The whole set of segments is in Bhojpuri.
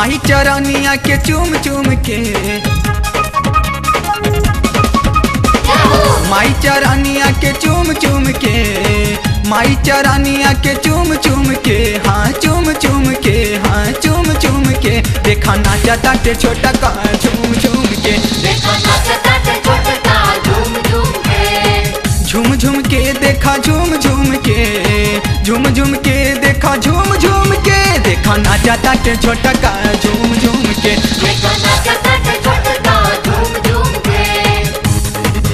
माही चरनिया के चूम चूम के माई चरनिया के चूम चूम के माई चरनिया के चूम चूम के हाँ चूम चूम के हाँ चूम चूम के देखा नाचा ताटे छोटा का चूम चूम के देखो नाचता ते छोटका झूम झूम के झूम झूम के देखा झूम झूम के झूम झूम के देखा झूम झूम के देखा नाचा ताटे छोटा का झूम झूम के देखो नाचता ते छोटका झूम झूम के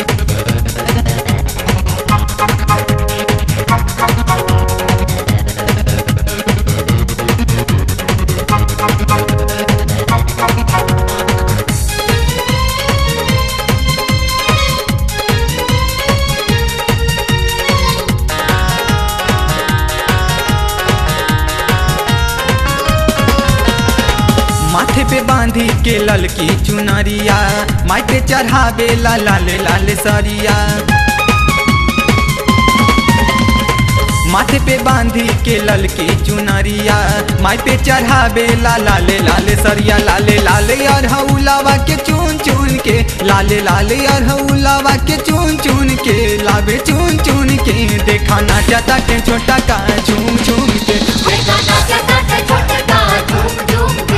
माथे पे बांधी के ललकी चुनरिया माई पे चढ़ावे ला लाल लाल सरिया माथे पे बांधी के ललकी चुनरिया माई पे चढ़ावे ला लाल लाल सरिया लाले लाले अरहौलावा के चुन चुन के लाले लाले अरहौलावा के चुन चुन के लावे चुन चुन के देखा नाचा के छोटा का झूम झूम के देखो नाचता ते छोटका झूम झूम के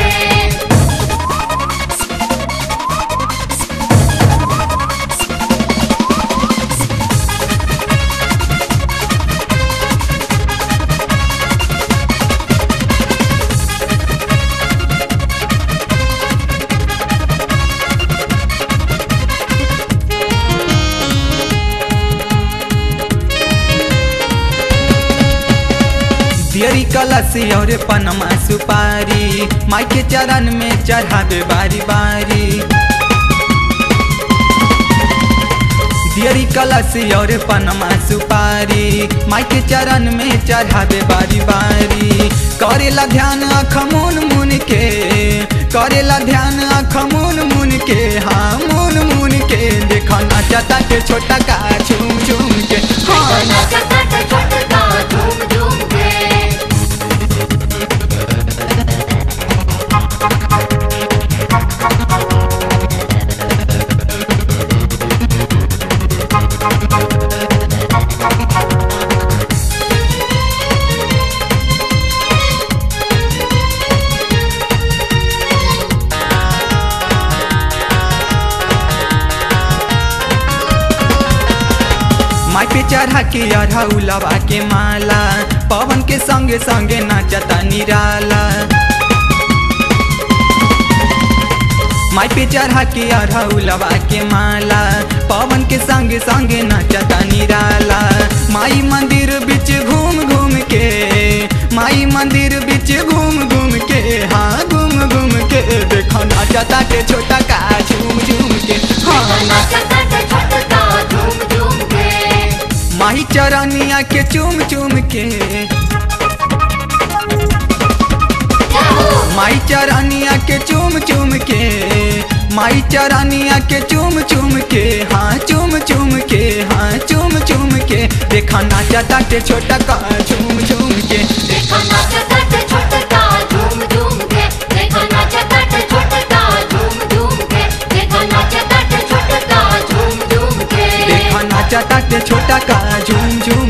दियरी कलसी और पनमा सुपारी माई के चरण में चढ़ावे बारी बारी दियरी कलसी और पनमा सुपारी माई के चरण में चढ़ावे बारी बारी करेला ध्यान अख मुन मुन के करेला ध्यान अख मुन मुन के हाँ मुन मुन के देखा नाचता के छोटा का झूम झूम के देखो हाँ नाचता ते छोटका झूम झूम के माई पे चढ़ा के अरहौलवा के माला पवन के संगे संगे नाचता निराला माई पे चढ़ा के अरहौलवा के माला पवन के संगे संगे नाचता निराला माई मंदिर बीच घूम घूम के माई मंदिर बीच घूम घूम के हाँ घूम घूम के देखो नाचता के छोटा का झूम झूम के देखो हाँ नाचता ते छोटका झूम झूम के माही चरनिया के चूम चूम के माई चरनिया के चूम चूम के माई चरनिया के चूम चूम के हाँ चूम चूम के हाँ चूम चूम के देखा नाचता के छोटा का झूम झूम के देखो नाचता ते छोटका झूम झूम के देखो नाचता ते छोटका झूम झूम के देखो नाचता ते छोटका झूम झूम के देखा नाचता के छोटा का झूम झूम